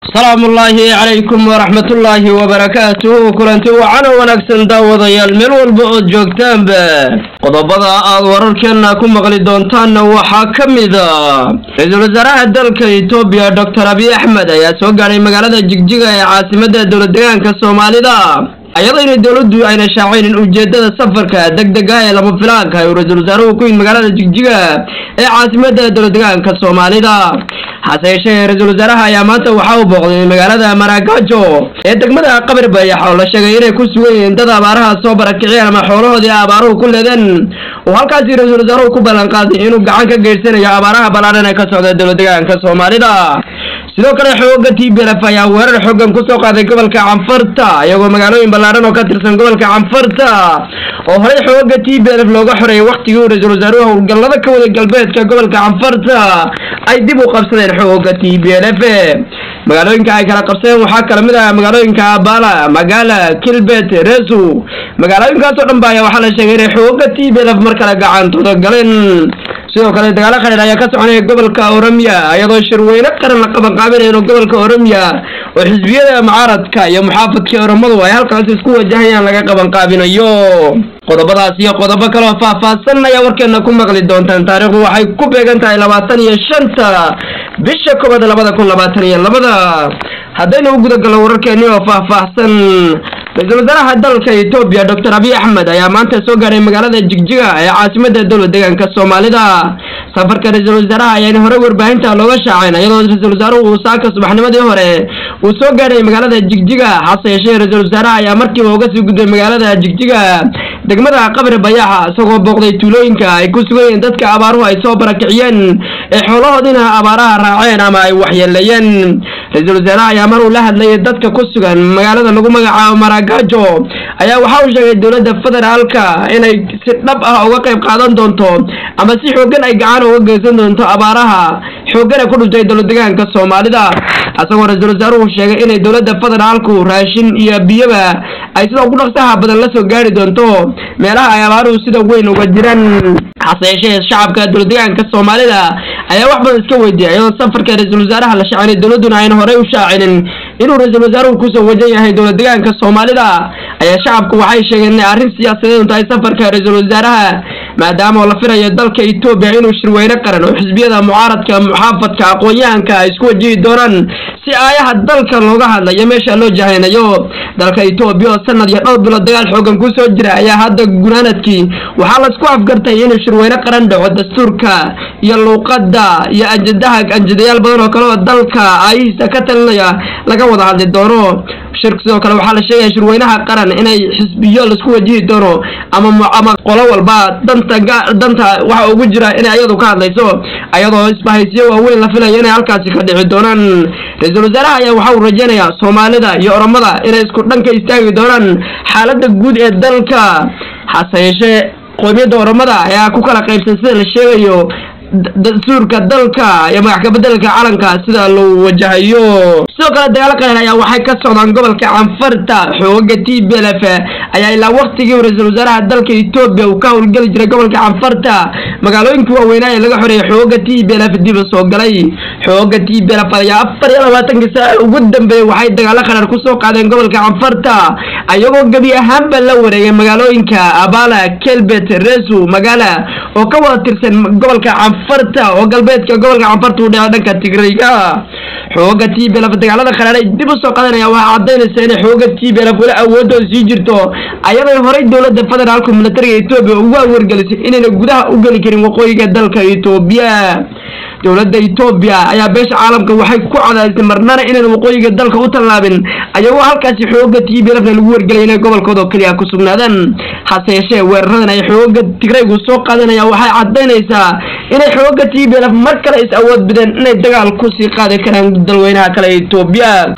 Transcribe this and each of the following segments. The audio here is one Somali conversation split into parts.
salaamullaahi calaykum waraxmatullaahi wabarakaatuhu kulanti wacana wanaagsan daawadayaal meel walba ood joogtaanba qodobada aad wararkeenna ku maqli doontaanna waxaa ka mida ra-iisul wasaaraha dalka etoobiya doctor abiy axmed ayaa soo gaadhay magaalada jigjiga ee caasimadda dowlad deegaanka soomaalida ayadoo inay dowladdu ayna shaacaynin ujeedada safarka deg deg ah ee lama filaanka uu ra-iisul wasaaruhu ku yimid magaalada jigjiga ee caasimadda dowlad deegaanka soomaalida hase yeeshee ra-iisul wasaaraha ayaa maanta waxaa u booqday magaalada maragajo ee degmada qabir bayax oo la sheegay inay ku sugan yihiin dad abaaraha soo barakiciyeen ama xoolahoodii abaaruhu ku leedeen oo halkaasi ra-iisul wasaaruhu ku ballan qaaday inuu gacan ka geysanayo abaaraha ballaadhan ee ka socda dowlad deegaanka soomaalida sidoo kale xooga t b lf ayaa weerar xoogan kusoo qaaday gobolka canfarta iyagoo magaalooyin ballaadhan oo ka tirsan gobolka canfarta oo horey xooga t b lf looga xoreeyay waktigii uu ra-iisul wasaaruhu howlgallada ka waday galbeedka gobolka canfarta ay dib u qabsadeen xooga t b lf magaalooyinka ay kala qabsadeen waxaa kala mid ah magaalooyinka abala magala kilbet resu magaalooyinkaasoo dhan ba ayaa waxaa la sheegay inay xooga t b lf mar kale gacantooda galeen sidoo kale dagaalo khadheer ayaa ka soconaya gobolka oromia iyadoo shirweyne qaran la qabanqaabinayno gobolka oromia oo xisbiyada mucaaradka iyo muxaafadka oromadu ay halkaasi isku wajahayaan laga qabanqaabinayo qodobadaas iyo qodobo kaleoo faahfaahsan ayaa warkeena ku maqli doontaan taariikhdu waxay ku beegan tahay labaatan iyo shanta bisha koobaad labada kun labaatan iyo labada haddaynu u gudagalno wararkeeni oo faahfaahsan ra-iisul wasaaraha dalka etoobiya doctor abiy axmed ayaa maanta soo gaadhay magaalada jigjiga ee caasimadda dowlad deegaanka soomaalida safarka ra-iisul wasaaraha ayaana horey warbaahinta looga shaacayn iyadoo ra-iisul wasaaruhu uu saaka subaxnimadii hore uu soo gaadhay magaalada jigjiga hase yeeshee ra-iisul wasaaraha ayaa markiiba uga sii gudbay magaalada jigjiga degmada qabri bayaxa isagoo booqday tuulooyinka ay ku sugan yihiin dadka abaaruhu ay soo barakiciyeen ee xoolahoodiina abaaraha raaceen ama ay waxyeeleeyeen ra-iisul wasaaraha ayaa mar uu la hadlayay dadka ku sugan magaalada lagu magacaabo maragajo ayaa waxa uu sheegay dowladda federaalka inay si dhab ah uga qayb qaadan doonto ama si xooggan ay gacan uga geysan doonto abaaraha xooggan ee ku dhuntay dowlad deegaanka soomaalida isagoo ra-iisul wasaaruhu sheegay inay dowladda federaalku raashin iyo biyaba ay sida ugu dhaqsaha badan la soo gaari doonto meelaha ay abaaruhu sida weyn uga jiraan hase yeeshee shacabka dowlad deegaanka soomaalida ayaa wax badan iska weydiiyay iyadoo safarka ra-iisul wasaaraha la shaacinin dowladduna ayna horey u shaacinin inuu ra-iisul wasaaruhu kusoo wajan yahay dowlad deegaanka soomaalida ayaa shacabku waxay sheegeen inay arrin siyaasadeed tahay safarka ra-iisul wasaaraha maadaama oo la filayo dalka etoobiya inuu shirweyne qaran oo xisbiyada mucaaradka muxaafadka aqoon-yahanka ay isku wajihi doonaan si aayaha dalka looga hadlayo meesha loo jahaynayo dalka etoobiya oo sanad iyo dhowr bilood dagaal xoogan kusoo jira ayaa hadda gunaanadkii waxaa laisku afgartay inuu shirweyne qaran dhaco dastuurka iyo luuqadda iyo anjadaha anjadayaal badan oo kale oo dalka aayihiisa ka talinaya laga wada hadli doono shirk sidoo kale waxaa la sheegaya shirweynaha qaran inay xisbiyo laisku wajihi doono ama ama qolo walba danta danta waxa ugu jira inay ayadu ka hadlayso ayadoo isbahaysiyo waaweyn la filayo inay halkaasi ka dhici doonaan ra-iisul wasaaraha ayaa waxa uu rajaynayaa soomaalida iyo oromada inay isku dhanka istaagi doonaan xaaladda guud ee dalka hase yeeshee qoomiyadda oromada ayaa ku kala qaybsan sida la sheegayo dastuurka dalka iyo magax kabedelka calanka sida loo wajahayo sidoo kale dagaalo qaran ayaa waxay ka socdaan gobolka canfarta xooga t b lf ayaa ilaa waktigii ra-iisul wasaaraha dalka etoobiya uu ka howlgeli jiray gobolka canfarta magaalooyinkii waaweynaa ee laga xoreeyay xooga t b lf dib soo galay xooga t b lf ayaa afar iyo labaatankii saac ugu dambeeyey waxay dagaalo qaran kusoo qaadeen gobolka canfarta ayagoo gebi ahaanba la wareegay magaalooyinka abala kelbet resu magala oo ka wada tirsan gobolka canfarta oo galbeedka gobolka canfarta u dhaca dhanka tigrayga xooga t b lf dagaalada qaraar ay dib usoo qadanaya waxaa cadaynaysa inay xooga t b lf weli awoodooda sii jirto ayadoo horey dowladda federaalku militariga etoobiya ugu awargelisay inayna gudaha u geli karin waqooyiga dalka etoobiya dowladda etoobiya ayaa beesha caalamka waxay ku cadaysay marnana inayna waqooyiga dalka u tallaabin ayagoo halkaasi xooga t b lfna lagu wargelay inay gobolkooda oo keliya ku sugnaadaan hase yeeshee weeraradan ay xooga tigraygu soo qaadanaya waxay cadaynaysaa inay xooga t b lf mar kale is awood bideen inay dagaal kusii qaadi karaan dalweynaha kale etoobiya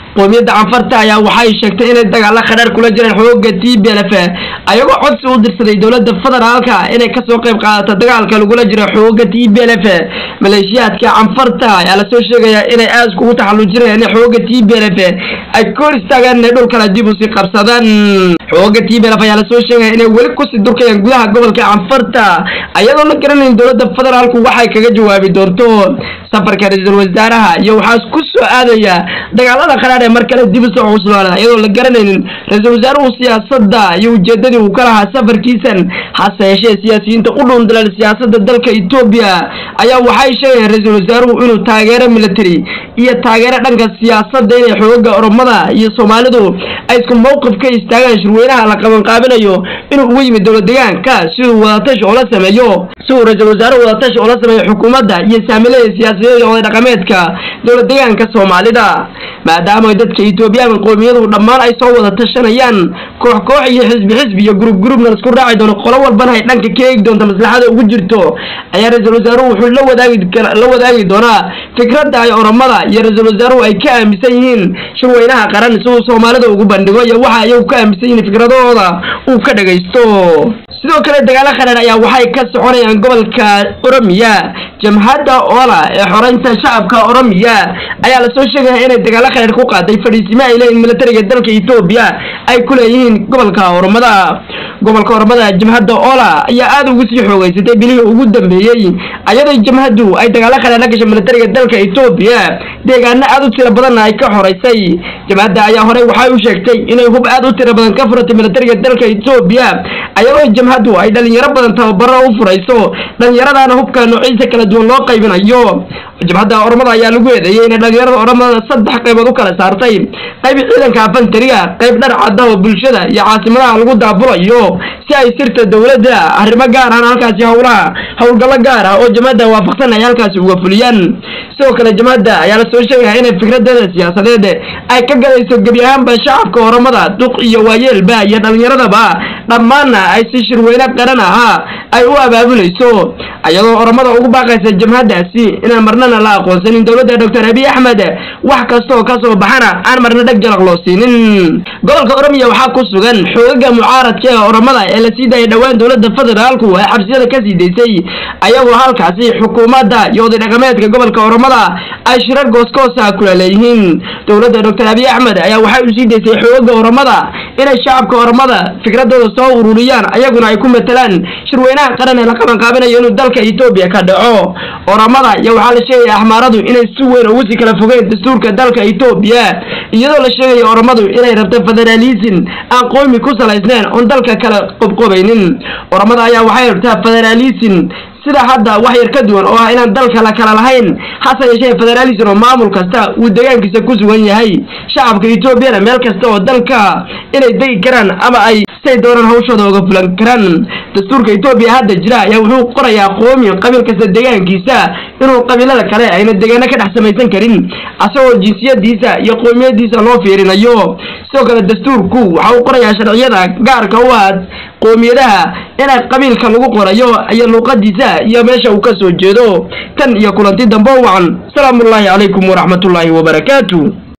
qoomiyadda canfarta ayaa waxay sheegtay inay dagaalo khadhaar kula jireen xooga t b l f ayagoo codsi u dirsaday dowladda federaalka inay kasoo qayb qaadato dagaalka lagula jiro xooga t b l f maleeshiyaadka canfarta ayaa lasoo sheegayaa inay aad iskugu taxallujinayaan in xooga t b l f ay ka hor istaagaan inay dhulkale dib usii qabsadaan xooga t b l f ayaa lasoo sheegaya inay weli kusii durkayaan gudaha gobolka canfarta ayadoo la garanayn dowladda federaalku waxay kaga jawaabi doonto safarka ra-iisul wasaaraha iyo waxaa ku soo aadaya dagaalada qaraar ee mar kale dib usoo cusbaana iyadoo la garanaynin ra-iisul wasaaruhu siyaasadda iyo ujeedadii uu ka lahaa safarkiisan hase yeeshee siyaasiyiinta u dhuundaleel siyaasadda dalka etoobiya ayaa waxay sheegayaan ra-iisul wasaaruhu inuu taageero military iyo taageero dhanka siyaasadda inay xooga oromada iyo soomaalidu ay isku mowqif ka istaagaan shirweynaha la qabanqaabinayo inuu ugu yimid dowlad deegaanka si uu wadatashi oola sameeyo si uu ra-iisul wasaaruhu wadatashi oola sameeyo xukuumadda iyo saamilada siyaasiyadeed oday dhaqameedka dowlad deegaanka soomaalida maadaama dadka etoobiyaan qoomiyadu dhammaan ay soo wada tashanayaan koox koox iyo xisbi xisbi iyo gurub gurubna isku raaci doono qolo walbana ay dhanka ka eegi doonta maslaxada ugu jirto ayaa ra-iisul wasaaruhu wuxuu la wadaagi la wadaagi doonaa fikradda ay oromada iyo ra-iisul wasaaruhu ay ka aaminsan yihiin shirweynaha qaran si uu soomaalida ugu bandhigo iyo waxa ayagu ka aaminsan yihiin fikradahooda uu ka dhagaysto sidoo kale dagaalo khadhaar ayaa waxay ka soconayaan gobolka oromiya jamhadda oola ee xoreynta shacabka oromiya ayaa lasoo sheegaya inay dagaalo khadhaar ku qaaday fadhiisimo ay leeyihin militariga dalka etoobiya ay ku leeyihiin gobolka oromada gobolka oromada jamhadda oola ayaa aada ugu sii xoogeysatay bilihii ugu dambeeyey ayadoo jamhaddu ay dagaalo khadhaar la gashay militariga dalka etoobiya deegaano aada u tiro badanna ay ka xoreysay jamhadda ayaa horey waxay u sheegtay inay hub aada u tiro badan ka furatay militariga dalka etoobiya ayadoo jamhaddu ay dhalinyaro badan tababaro u furayso dhalinyaradaana hubka noociisa kala duwan loo qaybinayo jabhadda oromada ayaa lagu eedeeyey inay dhalinyarada oromada saddex qaybood u kala saartay qayb ciidanka afantariga qayb dhar cadda oo bulshada iyo caasimadaha lagu daabulayo si ay sirta dowladda arrimo gaar ahna halkaasi howlaha howlgallo gaar ah oo jamhadda waafaqsan ay halkaasi uga fuliyaan sidoo kale jamhadda ayaa lasoo sheegaya inay fikradeeda siyaasadeed ay ka gadayso gebi ahaanba shacabka oromada duq iyo waayeelba iyo dhalinyaradaba dhammaanna ay si shirweyne qaran ahaa ay u abaabulayso ayadoo oromada ugu baaqaysa jamhaddaasi inaan marnana la aqoonsanin dowladda doctor abiy axmed wax kastaoo kasoo baxana aan marna dheg jalaq loo siinin gobolka oromiya waxaa ku sugan xoogaga mucaaradka ee oromada ee la sii daayay dhowaan dowladda federaalku ay xabsiyada ka sii daysay ayagoo halkaasi xukuumadda iyo oday dhaqameedka gobolka oromada ay shirar gooskoosa kula leeyihiin dowladda doctor abiy axmed ayaa waxay u sii daysay xoogaga oromada inay shacabka oromada fikradooda soo ururiyaan ayaguna ay ku matalaan shirweynaha qaran ee la qabanqaabinayo inuu dalka etoobiya ka dhaco oromada iyo waxaa la sheegaya axmaaradu inay si weyn ugu sii kala fogeen dastuurka dalka etoobiya iyadoo la sheegaya oromadu inay rabto federaalism aan qoomi ku salaysnayn oon dalka kala qobqobaynin oromada ayaa waxay rabtaa federaalism sida hadda wax yar ka duwan oo ah inaan dalka la kala lahayn hase yeeshee federaalism oo maamul kasta uu deegaankiisa ku sugan yahay shacabka etoobiyana meel kasta oo dalka inay degi karaan ama ay say doonaan hawshooda uga fulan karaan dastuurka etoobiya hadda jira ayaa wuxuu qorayaa qoomi qabiil kasta deegaankiisa inuu qabiilada kale ayna deegaano ka dhex samaysan karin asagoo jinsiyadiisa iyo qoomiyadiisa loo fiirinayo sidoo kale dastuurku waxa uu qorayaa sharciyada gaarka u ah qoomiyadaha inay qabiilka lagu qorayo iyo luuqadiisa iyo meesha uu ka soo jeedo tan iyo kulanti dambe wacan salaamullaahi calaykum waraxmatullaahi wabarakaatu